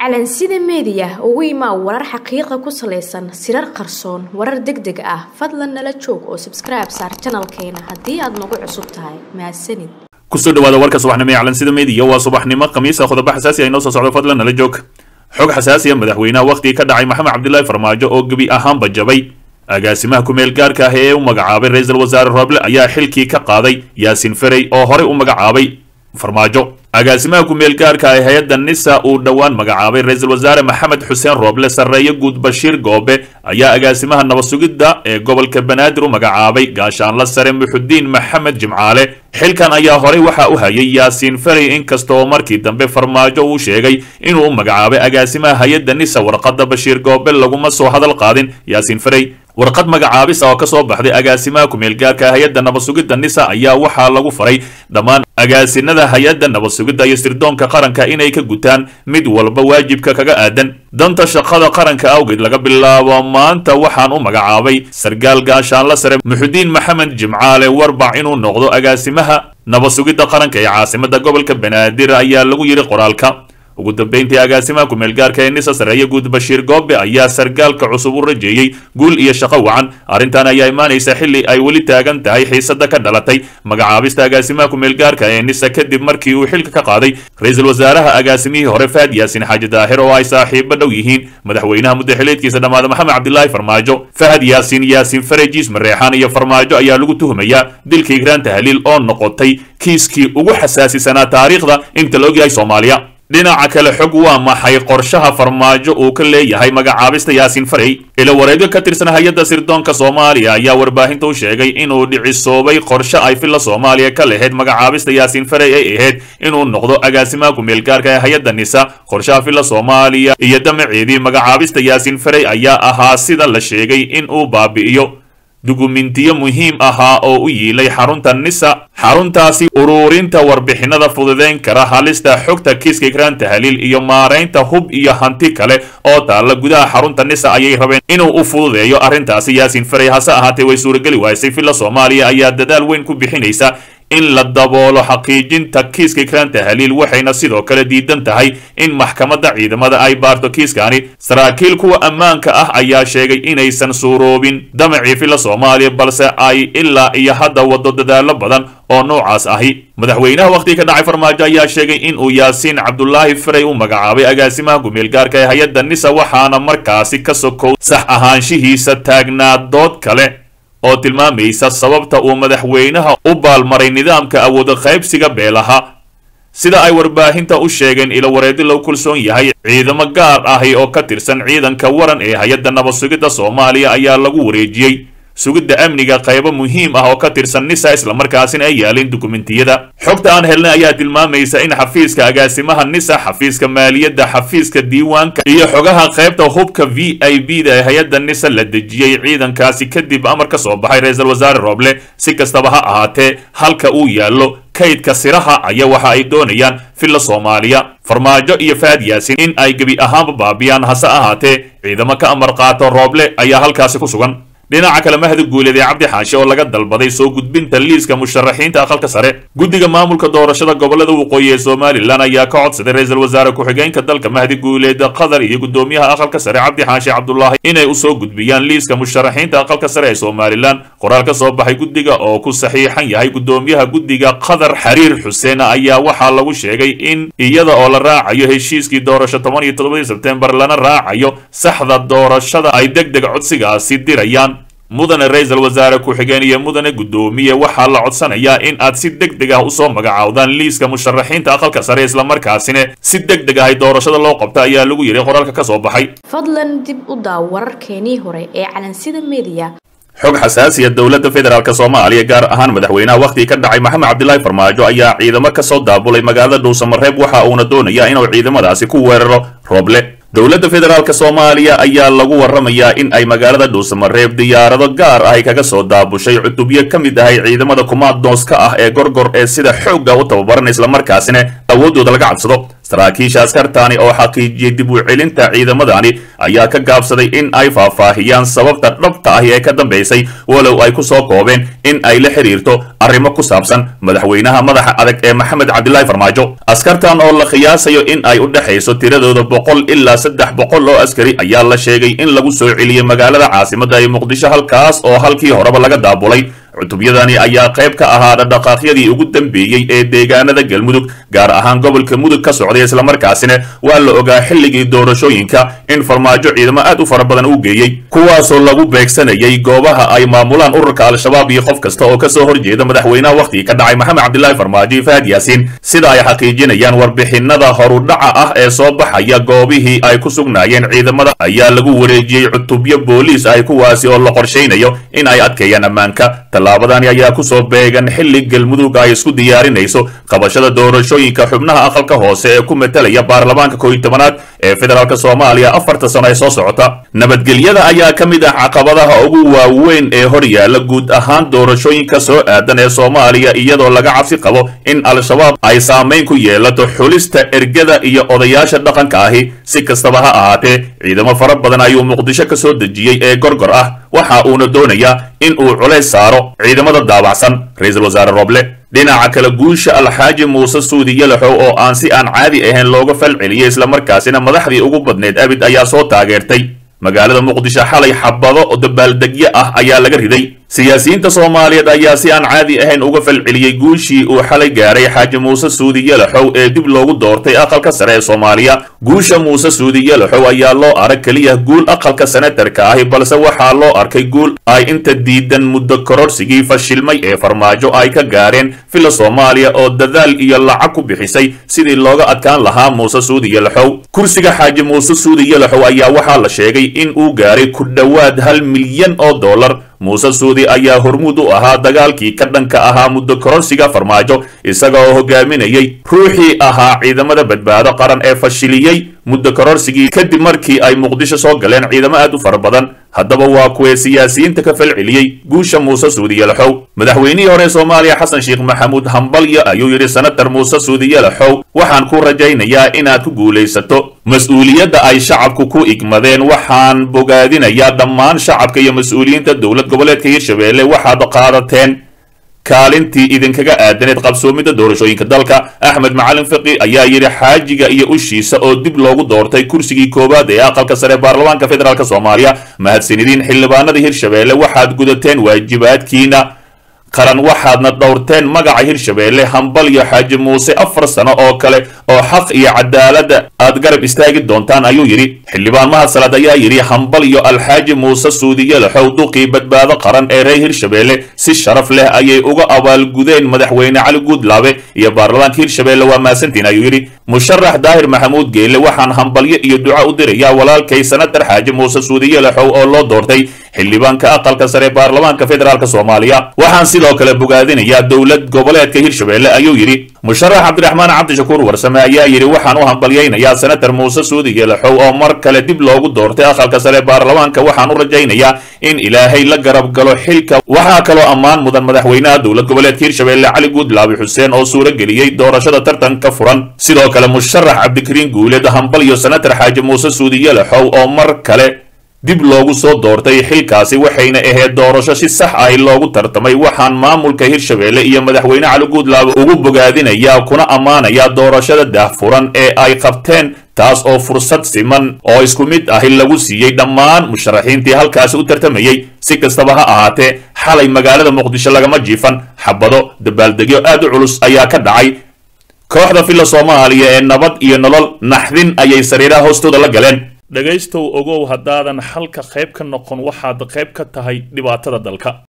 calansida meediya ugu imaa warar xaqiiqa ku salaysan sirar qarsoon warar deg deg ah fadlan nala joog oo sabskribe saar janalkeena haddii aad nagu cusub tahay mahadsanid kusoo dhawaada warka subaxnimo ee calansida meediya waa subaxnimo khamiisa qodobo xasaasi ay noo soo socdo fadlan nala joog xog xasaasiya madaxweynaha wakhtigii ka dhacay maxamed cabdilaahi farmaajo oo gebi ahaanba jabay agaasimaha ku-meel gaarka ah ee u magacaabay ra-iisul wasaare roble ayaa xilkii ka qaaday yaasin ferey oo horey u magacaabay farmaajo agaasimaha ku-meel gaarka ah hay-adda nisa uu dhowaan magacaabay ra-iisul wasaare maxamed xuseen rooble sarreeye guud bashiir goobe ayaa agaasimaha nabad-sugidda ee gobolka banaadir u magacaabay gaashaanla sare muxudiin maxamed jimcaale xilkan ayaa horey waxa u hayay yaasiin ferey inkastoo markii dambe farmaajo uu sheegay inuu u magacaabay agaasimaha hay-adda nisa warqadda bashiir goobe laguma soo hadal qaadin yaasiin ferey warqad magacaabis ah oo ka soo baxday agaasimaha ku-meel gaarka hay-adda nabad-sugidda nisa ayaa waxaa lagu faray dhammaan agaasinada hay-adda nabad-sugidda iyo sirdoonka qaranka inay ka gutaan mid walba waajibka kaga aadan danta shaqada qaranka awgeed laga bilaabo maanta waxaan u magacaabay sargaal gaashaanla sare muxudiin maxamed jimcaale warbac inuu noqdo agaasimaha nabad-sugidda qaranka ee caasimada gobolka banaadir ayaa lagu yidhi qoraalka ugu dambeyntii agaasimaha ku-meel gaarka ee nisa sarreeye guud bashiir goobe ayaa sargaalka cusub u rajeeyey guul iyo shaqo wacan arrintan ayaa imaanaysa xilli ay weli taagan tahay xiisada ka dhalatay magacaabista agaasimaha ku-meel gaarka ee nisa kadib markii uu xilka ka qaaday ra-iisul wasaaraha agaasimihii hore faad yaasin xaaji daahir oo ay saaxiibo dhow yihiin madaxweynaha muddaxileedkiisa dhammaada maxamed cabdilaahi farmaajo fahad yaasin yaasin farejiis mareexaan iyo farmaajo ayaa lagu tuhumayaa dilka igraan tahliil oo noqotay kiiskii ugu xasaasisanaa taariikhda inta la ogyahay soomaaliya dhinaca kale xog waa maxay qorshaha farmaajo uu ka leeyahay magacaabista yaasiin farey ila wareegyo ka tirsan hay-adda sirdoonka soomaaliya ayaa warbaahinta u sheegay inuu dhicisoobay qorshe ay filla soomaaliya ka lahayd magacaabista yaasiin farey ay ahayd inuu noqdo agaasimaha ku-meel gaarka ee hay-adda nisa qorshaha filla soomaaliya iyo damaceedii magacaabista yaasiin farey ayaa ahaa sida la sheegay in uu baabi'iyo dukumentiyo muhiim ahaa oo u yiilay xarunta nisa xaruntaasi uruurinta warbixinada fududeyn kara halista xogta kiiska ikraan tahliil iyo maaraynta hub iyo hanti kale oo taalla gudaha xarunta nisa ayay rabeen inuu u fududeeyo arrintaasi yaasiin farey hase ahaatee way suurageli waysay filla soomaaliya ayaa dadaal weyn ku bixinaysa in la daboolo xaqiijinta kiiska ikraan tahliil waxayna sidoo kale diidan tahay in maxkamadda ciidamada ay baarto kiiskani saraakiil kuwa ammaanka ah ayaa sheegay inaysan suuroobin damacii filla soomaaliya balse ay ilaa iyo hadda wado dadaalo badan oo noocaas ahi madaxweynaha wakhtiga ka dhacay farmaajo ayaa sheegay in uu yaasiin cabdulaahi farey u magacaabay agaasimaha ku-meel gaarka ee hay-adda nisa waxaana markaasi ka sokow sax ahaanshihiisa taagnaa dood kale oo tilmaamaysa sababta uu madaxweynaha u baalmaray nidaamka awooda qaybsiga beelaha sida ay warbaahinta u sheegeen ilo wareedi lagu kulsoon yahay ciidamo gaar ahi oo ka tirsan ciidanka waran ee hay-adda nabad-sugidda soomaaliya ayaa lagu wareejiyey sugidda amniga qaybo muhiim ah oo ka tirsan nisa islamarkaasina ay yaaleen dukumentiyada xogta aan helnay ayaa tilmaamaysa in xafiiska agaasimaha nisa xafiiska maaliyadda xafiiska diiwaanka iyo xogaha qaybta hubka v i b da ee hay-adda nisa la dejiyey ciidankaasi kadib amar ka soo baxay ra-iisul wasaare rooble si kastaba ha ahaatee halka uu yaallo kaydka siraha ayaa waxa ay doonayaan filla soomaaliya farmaajo iyo faad yaasin in ay gebi ahaanba baabiyaan hase ahaatee ciidamo ka amar qaato rooble ayaa halkaasi ku sugan dhinaca kale mahdi guuleed ee cabdi xaashi oo laga dalbaday soo gudbinta liiska musharaxiinta aqalka sare guddiga maamulka doorashada gobolada waqooyi ee somalilan ayaa ka codsaday ra-iisul wasaare ku-xigeenka dalka mahdi guuleed qatar iyo guddoomiyaha aqalka sare cabdi xaashi cabdulaahi inay usoo gudbiyaan liiska musharaxiinta aqalka sare ee somalilan qoraal ka soo baxay guddiga oo ku saxiixan yahay guddoomiyaha guddiga qatar xariir xuseen ayaa waxaa lagu sheegay in iyada oo la raacayo heshiiskii doorasho toban iyo toddobadii sebtembar lana raacayo saxda doorashada ay deg deg codsigaasi dirayaan mudane ra-iisul wasaare ku-xigeen iyo mudane guddoomiye waxaa la codsanayaa in aad si deg deg ah usoo magacaawdaan liiska musharaxiinta aqalka sare islamarkaasina si deg deg ahay doorashada loo qabta ayaa lagu yidhi qoraalka ka soo baxay fadlan dib u daaw wararkeenii hore ee calansida meediya xog xasaasiya dowladda federaalk soomaaliya gaar ahaan madaxweynaha wakhtigii ka dhacay maxamed cabdilaahi farmaajo ayaa ciidamo ka soo daabulay magaalada dhuusamareeb waxa uuna doonayaa inuu ciidamadaasi ku weeraro rooble dowladda federaalk soomaaliya ayaa lagu waramayaa in ay magaalada dhuusamareeb diyaarado gaar ah ay kaga soo daabushay cutubyo ka mid ahay ciidamada kumaadooska ah ee gorgor ee sida xoogga u tababaran islamarkaasina awooddooda laga cadsado saraakiisha askartani oo xaqiijiyey dib u celinta ciidamadani ayaa ka gaabsaday in ay faahfaahiyaan sababta dhabta ahi ee ka dambaysay walow ay ku soo koobeen in ay la xiriirto arrimo ku saabsan madaxweynaha madaxa adag ee maxamed cabdilaahi farmaajo askartan oo la qiyaasayo in ay u dhexayso tiradooda boqol ilaa saddex boqol oo askari ayaa la sheegay in lagu soo celiyey magaalada caasimadda ee muqdisho halkaas oo halkii horeba laga daabulay cutubyadani ayaa qayb ka ahaa dhaqaaqyadii ugu dambeeyey ee deegaanada galmudug gaar ahaan gobolka mudug ka socday islamarkaasina waa la ogaa xilligii doorashooyinka in farmaajo ciidamo aad u fara badan uu geeyey kuwaasoo lagu beegsanayay goobaha ay maamulaan ururka al-shabaab iyo qof kasta oo kasoo horjeeda madaxweynaha wakhtigii ka dhacay maxamed cabdilaahi farmaajo iyo fahad yaasiin sida ay xaqiijinayaan warbixinada horudhaca ah ee soo baxaya goobihii ay ku sugnaayeen ciidamada ayaa lagu wareejiyey cutubyo booliis ah kuwaasi oo la qorshaynayo in ay adkeeyaan ammaanka tallaabadani ayaa kusoo beegan xilli galmudug ay isku diyaarinayso qabashada doorashooyinka xubnaha aqalka hoose ee ku metelaya baarlamaanka kooiyi tobanaad ee federaalk soomaaliya afarta sano ee soo socota nabadgelyada ayaa ka mid ah caqabadaha ugu waaweyn ee hor yaalla guud ahaan doorashooyinka soo aadan ee soomaaliya iyadoo laga cabsi qabo in al-shabaab ay saamayn ku yeelato xulista ergada iyo odayaasha dhaqanka ahi si kastaba ha ahaatee ciidamo fara badan ayuu muqdisho ka soo dejiyey ee gorgor ah waxa uuna doonayaa in uu culays saaro ciidamada daabacsan ra-iisul wasaare roble dhinaca kale guusha alxaaji muuse suudi yalaxow oo aan si aan caadi ahayn looga fal celiyey islamarkaasina madaxdii ugu badneed abid ayaa soo taageertay magaalada muqdisho xalay xabado oo dabaaldegyo ah ayaa laga riday siyaasiyiinta soomaaliyeed ayaa si aan caadi ahayn uga falceliyey guushii uu xalay gaaray xaaji muuse suudi yalaxow ee dib loogu doortay aqalka sare ee soomaaliya guusha muuse suudi yalaxow ayaa loo arag keliya guul aqalka senatarka ahi balse waxaa loo arkay guul ay inta diidan muddo kororsigii fashilmay ee farmaajo ay ka gaareen fila soomaaliya oo dadaal iyo lacag ku bixisay sidii looga adkaan lahaa muuse suudi yalaxow kursiga xaaji muuse suudi yalaxow ayaa waxaa la sheegay in uu gaaray ku dhowaad hal milyan oo dollar muuse suudi ayaa hormuud u ahaa dagaalkii ka dhanka ahaa muddo kororsiga farmaajo isaga oo hogaaminayay ruuxii ahaa ciidamada badbaado qaran ee fashiliyey muddo kororsigii kadib markii ay muqdisho soo galeen ciidamo aad u fara badan haddaba waa kuwee siyaasiyiinta ka falceliyey guusha muuse suudi yalaxow madaxweynihii hore soomaaliya xasan sheekh maxamuud hambalyo ayuu yidhi senatar muuse suudi yalaxow waxaan ku rajaynayaa inaad ku guulaysato mas-uuliyadda ay shacabku ku igmadeen waxaan bogaadinayaa dhammaan shacabka iyo mas-uuliyiinta dowlad goboleedka hirshabeelle waxaad qaadateen kaalintii idinkaga aadaneed qabsoomidda doorashooyinka dalka axmed macalin fiqi ayaa yidhi xaajiga iyo ushiisa oo dib loogu doortay kursigii koowaad ee aqalka sare baarlamaanka federaalk soomaaliya mahadsanidin xildhibaanada hirshabeelle waxaad gudateen waajibaadkiina qaran waxaadna dhowrteen magaca hirshabeelle hambalyo xaaji muuse afar sano oo kale oo xaq iyo cadaaladda aad garab istaagi doontaan ayuu yidhi xildhibaan mahad salaad ayaa yidhi hambalyo alxaaji muuse suudiyalaxow duqii badbaado qaran ee reer hirshabeelle si sharaf leh ayay uga abaalgudeen madaxweyne cali guudlaabe iyo baarlamaanka hirshabeelle waa maasantiin ayuu yidhi musharax daahir maxamuud geelle waxaan hambalyo iyo duca u dirayaa walaalkay senatar xaaji muuse suudiyalaxow oo loo doortay xildhibaanka aqalka sare baarlamaanka federaalk soomaaliya waxaan sidoo kale bogaadinayaa dowlad goboleedka hirshabeelle ayuu yidhi musharax cabdiraxmaan cabdishakuur warsame ayaa yidhi waxaan u hambalyaynayaa senatar muuse suudi yelaxow oo mar kale dib loogu doortay aqalka sare baarlamaanka waxaan u rajaynayaa in ilaahay la garab galo xilka waxaa kaloo ammaan mudan madaxweynaha dowlad goboleedka hirshabeelle cali guudlaabi xuseen oo suuro geliyey doorashada tartanka furan sidoo kale musharax cabdikariin guuleed hambalyo senatar xaaji muuse suudi yelaxow oo mar kale dib loogu soo doortay xilkaasi waxayna ahayd doorasho si sax ahi loogu tartamay waxaan maamulka hirshabeelle iyo madaxweyne cali guudlaabe ugu bogaadinayaa kuna ammaanayaa doorashada daahfuran ee ay qabteen taas oo fursad siman oo isku mid ahi lagu siiyey dhammaan musharaxiintii halkaasi u tartamayey si kastaba ha ahaatee xalay magaalada muqdisho lagama jiifan xabado dabaaldegyo aad u culus ayaa ka dhacay kooxda filla soomaaliya ee nabad iyo nolol naxdin ayay sariiraha hoostooda la galeen dhegaystow ogow haddaadan xalka qayb ka noqon waxaad qayb ka tahay dhibaatada dalka